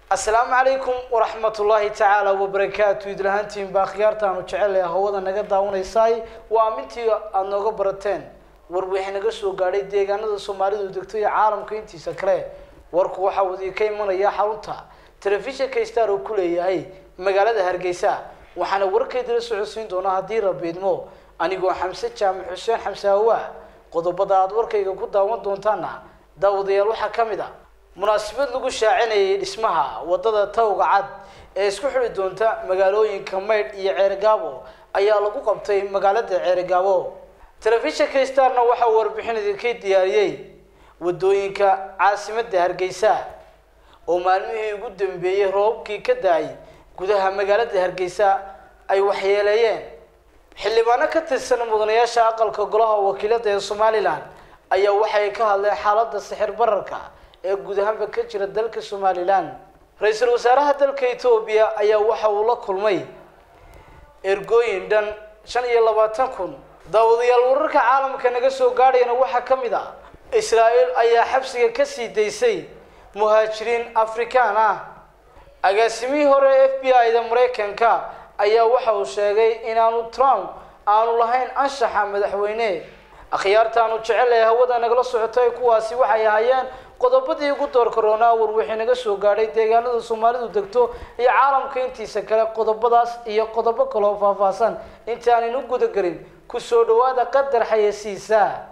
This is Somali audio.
asalaamu calaykum waraxmatullaahi tacaala wabarakaatu idlahaantiin baa khiyaartaanu jecelahay hawada naga daawanaysaay waa amintii aada nooga barateen war wixii naga soo gaadhay deegaanada soomaalidu degto iyo caalamka intiisa kale warku waxaa wadii ka imanaya xarunta telefishinka star oo ku leeyahay magaalada hargeysa waxaana warkaydila socodsiin doonaa haddii rabiidmo anigoo xamse jaamac xuseen xamse hawaa qodobada aada warkayga ku daawan doontaana daawadayaal waxaa ka mid a munaasabad lagu shaacinayay dhismaha wadada tawga cad ee isku xidhi doonta magaalooyinka maydh iyo ceerigaabo ayaa lagu qabtay magaalada ceerigaabo telefishinka starna waxaa warbixin idinka diyaariyey wadooyinka caasimada hargeysa oo maalmihii ugu dambeeyey roobabkii ka da-ay gudaha magaalada hargeysa ay waxyeeleeyeen xildhibaano ka tirsan mudanayaasha aqalka golaha wakiilada ee somalilan ayaa waxay ka hadleen xaalada sixir bararka ee guud ahaanba ka jira dalka somalilan ra-iisul wasaaraha dalka etoobiya ayaa waxa uu la kulmay ergooyin dhan shan iyo labaatan kun daawadayaal wararka caalamka naga soo gaadhayana waxaa ka mid ah israel ayaa xabsiga kasii daysay muhaajiriin afrikaan ah agaasimihii hore e f b i da maraykanka ayaa waxa uu sheegay inaanu trump aanu lahayn anshaxa madaxweyne akhyaartaanu jecelahay hawada nagala socotay kuwaasi waxay ahaayeen qodobadii ugu door karoonaa war wixii naga soo gaadhay deegaanada soomaalidu degto iyo caalamka intiisa kale qodobadaas iyo qodobo kaloo faahfaahsan intaanaynu gudagelin kusoo dhawaada qadar xayasiisa